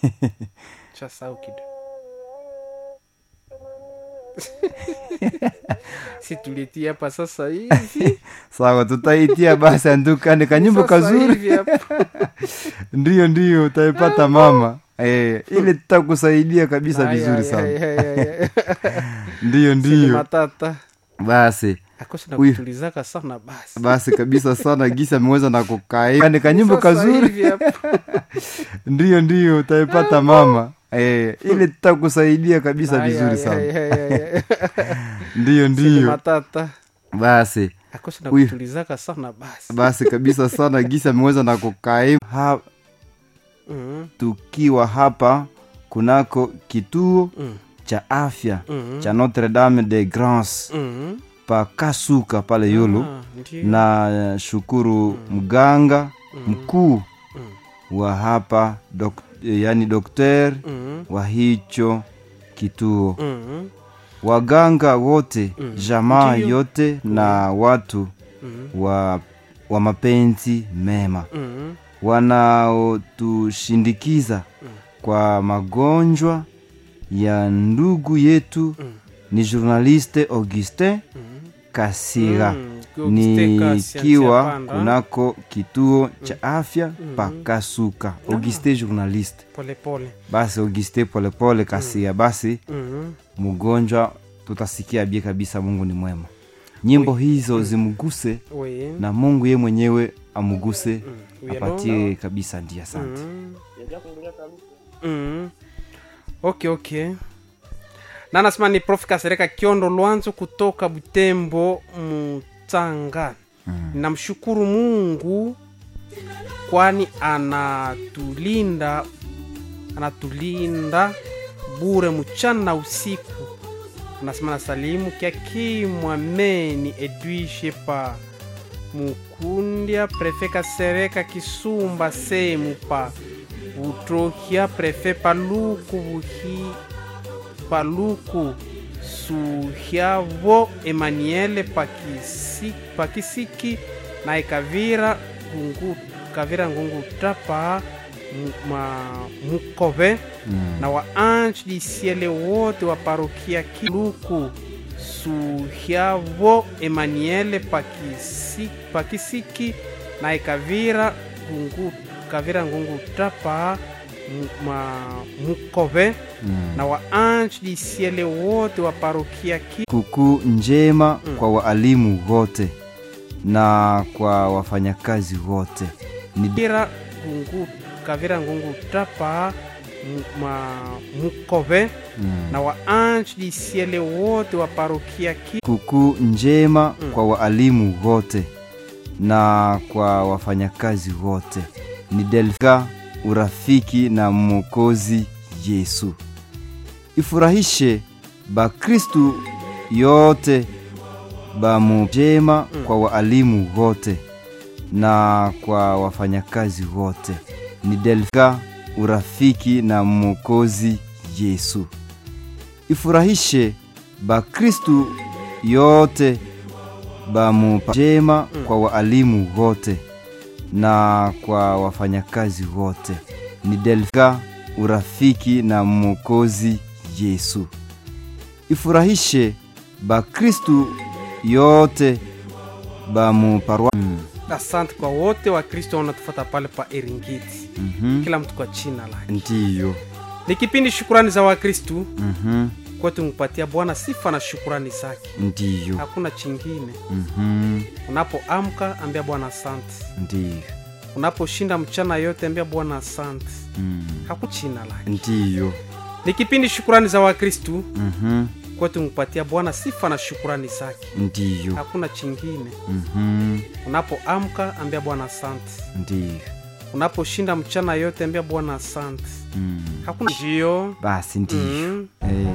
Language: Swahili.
Shasahau kidogo. si tulitia hapa sasa hivi sawa tutaitia basi andukane kanyimbo Sasa kazuri hivi hapa. ndiyo ndiyo utaipata mama eh, ili tutakusaidia kabisa Ay, vizuri ay, sana ay, ay, ay, ay. ndiyo Sini ndiyo matata basi akosi Huyu. nakutulizaka sana basi basi kabisa sana gisi ameweza na kukaa ni kanyimbo Sasa kazuri hivi hapa. ndiyo ndiyo utaipata mama eh, ili tutakusaidia kabisa Ay, vizuri ay, sana ay, ay, ay, ay. ndiyo Sini ndiyo matata basi akosi Huyu. nakutulizaka sana basi basi kabisa sana gisi ameweza na kukaa ha, Mhm, tukiwa hapa kunako kituo mhm, cha afya mhm, cha Notre Dame de Grâce mhm. pa Kasuka pale Yulu Ah, ndiyo. na eh, shukuru mganga mkuu Mhm, wa hapa dok, yani dokter mhm, wa hicho kituo mhm, waganga wote Mm. jamaa Ndiyo. yote na watu mhm, wa, wa mapenzi mema mhm. wanaotushindikiza kwa magonjwa ya ndugu yetu Mm. ni journaliste augustin Mhm. kasira Mm, Augustin Kasi, nikiwa Antia Panda. kunako kituo cha afya pa kasuka auguste journaliste pole pole basi auguste polepole kasira basi Mhm. mgonjwa tutasikia bie kabisa mungu ni mwema nyimbo hizo zimguse Oui. na mungu ye mwenyewe amuguse Mm. Oui, apatie kabisa ndia asante Mhm. Mhm. okay okay na nasema ni prof kasereka kiondo lwanzo kutoka butembo mutanga namshukuru mungu kwani anatulinda anatulinda bure mchana na usiku anasema na salimu kyakimwameni edwishe pa mukundya prefe kasereka kisumba semu pa butrohya prefe paluku buhi paluku suhyavo emaniele pakisi, pakisiki na ikavira gungu, kavira ngunguta pa mu- ma- mukove na waanji disiele wote wa parokia kiluku suhyavo emaniele pakisi, pakisiki na ikavira gungu, kavira ngunguta pa mu- ma- mukove na waanji disiele wote wa parokia ki kuku njema kwa waalimu wote na kwa wafanyakazi wote ni kavira gungu, kavira ngunguta pa mu- ma- mukove na waanji disiele wote wa parokia ki kuku njema kwa waalimu wote na kwa wafanyakazi wote ni delga urafiki na mwokozi yesu ifurahishe bakristu yote bamujema kwa waalimu wote na kwa wafanyakazi wote ni delga urafiki na mwokozi yesu ifurahishe bakristu yote bamujema kwa waalimu wote na kwa wafanyakazi wote ni delga urafiki na mwokozi yesu ifurahishe bakristu yote bamuparwa mm. asante kwa wote wa kristo wanatufata pale pa eringiti mm-hmm. kila mtu kwa china lake ndiyo ni kipindi shukurani za wakristu mm-hmm. kwetu mpatia bwana sifa na shukurani zake ndiyo hakuna chingine mm-hmm. unapoamka ambia bwana asante ndiyo unaposhinda mchana yote ambia bwana asante mm. hakuchina lake ndiyo ni kipindi shukurani za wakristu mm-hmm. kwetu mpatia bwana sifa na shukurani zake ndiyo hakuna chingine mm-hmm. unapoamka ambia bwana asante ndiyo unaposhinda mchana yote ambia bwana asante mm. hakuna njio basi ndiyo mm. eh.